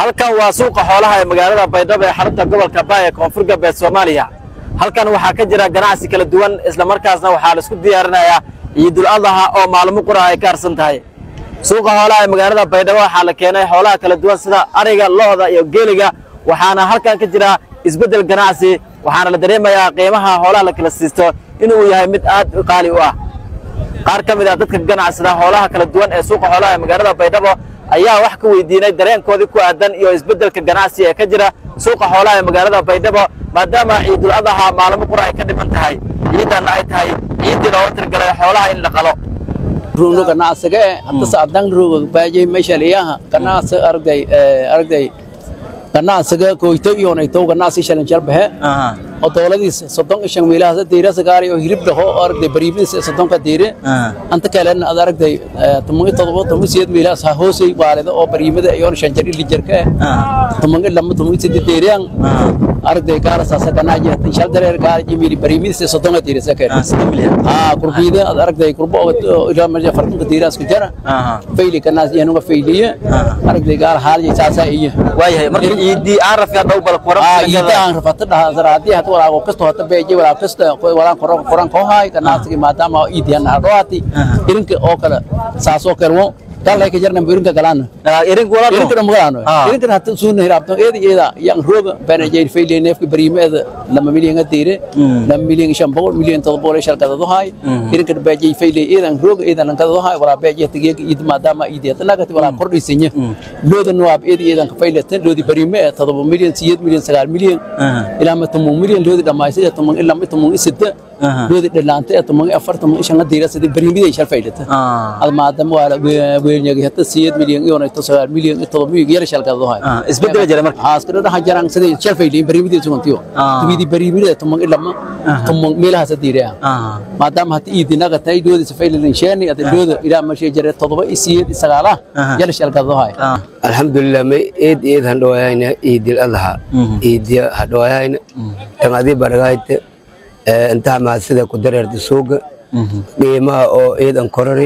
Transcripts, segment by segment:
halkan waa suuqa xoolaha ee magaalada baydhabo ee xarunta gobolka baay ee koonfur galbeed soomaaliya halkan waxaa ka jira ganacsi kala duwan islamarkaasna waxaa la isku diyaarinayaa ciidul adaha oo maalmo qura ay ka harsan tahay suuqa xoolaha ee magaalada baydhabo waxaa la keenay xoolaha kala duwan sida ariga lo'da iyo geeliga waxaana halkan ka jira isbeddel ganacsi waxaana la dareemayaa qiimaha xoolaha la kala siisto inuu yahay mid aad u qaali u ah qaar ka mid ah dadka ganacsada xoolaha kala duwan ee suuqa xoolaha ee magaalada baydhabo ayaa wax ka weydiinay dareenkoodii ku aadan iyo isbeddelka ganacsi ee ka jira suuqa xoolaha ee magaalada baydhabo maadaama ciidul adaha maalmo qura ay ka dhiman tahay ciidanna ay tahay ciiddii looga tirgalay xoolaha in la qalo ruuno ganacsiga eh hadda saadan ruuga baajay meesha liyaha ganacsi arday arday ganacsiga koyto iyo nayto ganacsi shalan jalbahe oo dowladiisa soddon iyo shan meelaha diira sagaari oo hilib dhaho oo arday bariimiisa soddonka diire anta kalen ad aragday tumangi todoba tumangi sideed meelahaas ha hoosay waalida oo bariimada iyo shan jar ili jarka eh tumangi lama tumangi sideed diiriyaan aragday gaara saasa ganaaji hatan shal dareer gaara jimiili bariimiisa soddonka diire sakeen haa kurbiida ad aragday kurbo ilaa meesha fartanka diiraas ku jara fayli ganaas iyo nuga fayliye aragday gaara haalje saasa iyo waayahay marka ciiddii aan rafyaa dhow bal kuran iida aan rafata dhaha zaraadii hata walaago kasto hata beeje walaa kasta walaan koran koran ko haay ganacsiga maadaama iidiyan hadhoati irinka oo kale saasoo kale dalay ka jarna irinka galana irinka walaal irinka dhamgaano irinka hata suuna hiraabto eeda eeda yang rooga bana jeer fayle neefka bariimeeda lama milyan adiire lama milyan shan boqol milyan todoba boqol shal kadado haay irinka beeje fayle eedan rooga eedan lan kadado haay walaa beeje tigeeg iid maadaama iidiyad nagati walaa kordhisanya looda nuwaab eeda eedan ka fayle tan loodi bariime todoba milyan siyeed milyan sagaal milyan ilaa ma tumun milyan loodi dhamaysay tumun ilaa ma tumun isida loodi dhalaantay tumun afar tumun shan adiire sida bariimida shal faylata ad maadaama waa weelnyagi hata siyeed milyan iyo nayto sagaal milyan iyo todoba milyan yara shal kadado haay isbeddel jira marka haaskada dhaha jarang sida shal fayle bariimida sugantiyo tumidi bariimida tumun ilaa ma tumun meelahaas adiire maadaama hata iidinaga tay loodi safayle linsheeni ada looda ilaa ma shee jare todoba iyo siyeed iyo sagaala yara shal kadado haay alxamdulilah may eed eed handhawaayayna iidil adaha iidiya hadhawaayayna tangadii baragayte intaha maasida ku dareerta suuga qiimaha oo eedan korari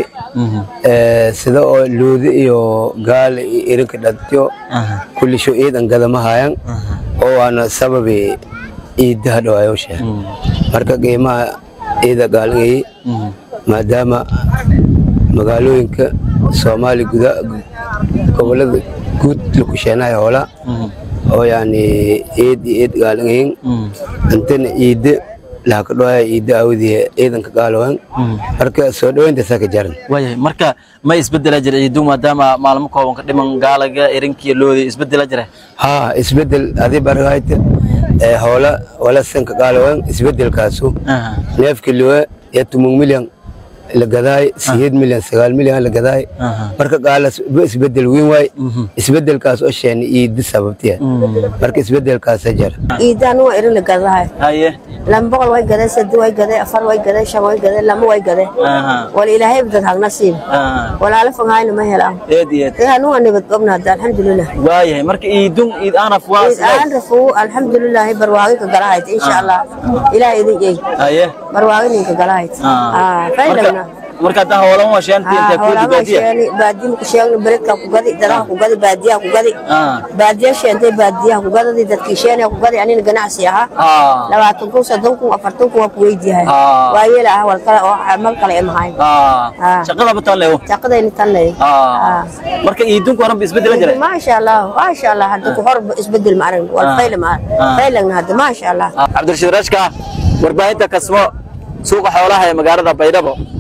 sida oo luudi iyo gaala iyo irinka dhadtiyo kullisho eedan gadamahayan oo waana sababi iidda hadhawaayoshe marka qiimaha eeda gaalangayi maadaama magaalooyinka soomaali guda gobolada guud lakusheenayo hoola oo yani eed iyo eed gaalangayin intana iidda lahakadhoaya iidda awdiye ciidanka gaalowan marka soo dhaweynta saka jaran waayahay marka ma isbeddela jira ciidu maadaama maalmo kooban ka dhiman gaalaga irinkiyo loodi isbeddela jira haa isbeddel adii bargayta hoola wala sanka gaalowan isbeddelkaasu neefka liwe iyo tumung milyan la gadaay siyeed milyan sagaal milyan la gadaay marka gaalas isbeddel weyn waay isbeddelkaas oo sheena iidi sababtiya marka isbeddelkaasa jara iidaan waa irin la gadahay haye lama boqol way gaday sadi way gaday afar way gaday shan way gaday lama way gaday wala ilaahay dad hagna siin walaala fogahayna ma helaan eed iyo eed anu waa nabad qabna hadda alxamdulilah waayahay marka iidun iid aanaf waa aan rafu alxamdulilah barwaaqi ka galahayd insha allah ilaahay idin jeey haye barwaaqi ninka galahayd faylagna marka hadda hoolan waa sheantii intay ku dibaadiya baadiya ku sheegna beredka ku gadi daraha ku gadi baadiyaha ku gadi baadiya sheentay baadiyaha ku gadadi dadkii sheena ku gadi anina ganacsi ahaa labaatan kun soddon kun afartan kun waa ku weydiyahay waa yeela ah wal kale oo mal kale imahayn shaqada bataan leewo shaqadayni tan ley marka iidunku horan ba isbeddela jira maasha allah maasha allah hadda ku hor isbedel ma aragn wal fayla ma faylagna hadda maasha allah cabdirashiid rashka warbaahinta kasmo suuqa xoolaha ee magaalada baydhabo